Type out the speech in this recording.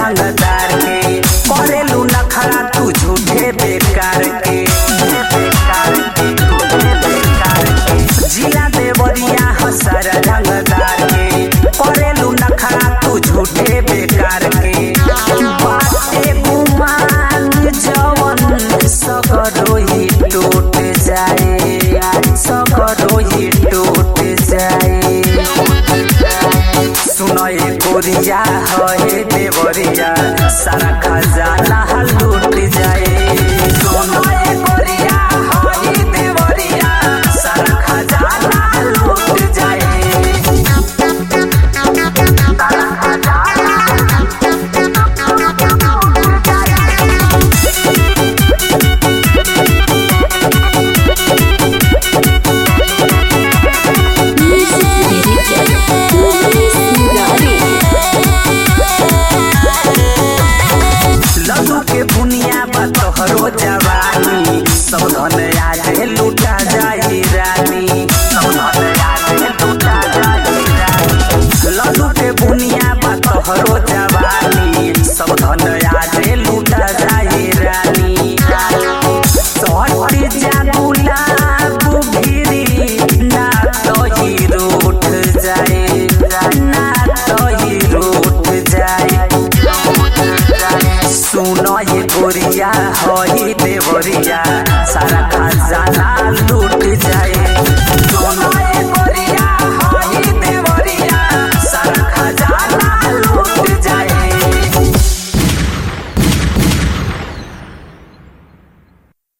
रंगदार के करेलू नखरा तू झूठे बेकार के बेकार के, बेकार के। जिला देवरिया हसर रंगदार के करेलू नखरा तू झूठे बेकार के बाटे गुमान जवन सकरो ही टूट जाए सकरो ही टूट जाए सुनए गोरिया है देवरिया सारा खजाना लूट जाए सुनए गोरिया है देवरिया सारा खजाना लूट जाए सारा खजाना लूट जाए लड्डू के बुनिया बा तोहरो जवानी सब धन आज लूटा जाई रानी सब धन आज लूटा जाई रानी लड्डू के बुनिया बा तोहरो जवानी सब धन आज लूटा जाई रानी सहटी जा गुलाब भिरी ना तो ही रूठ जाए ना तो ही रूठ जाए सुनो ये गोरिया होई देवरिया सारा खजाना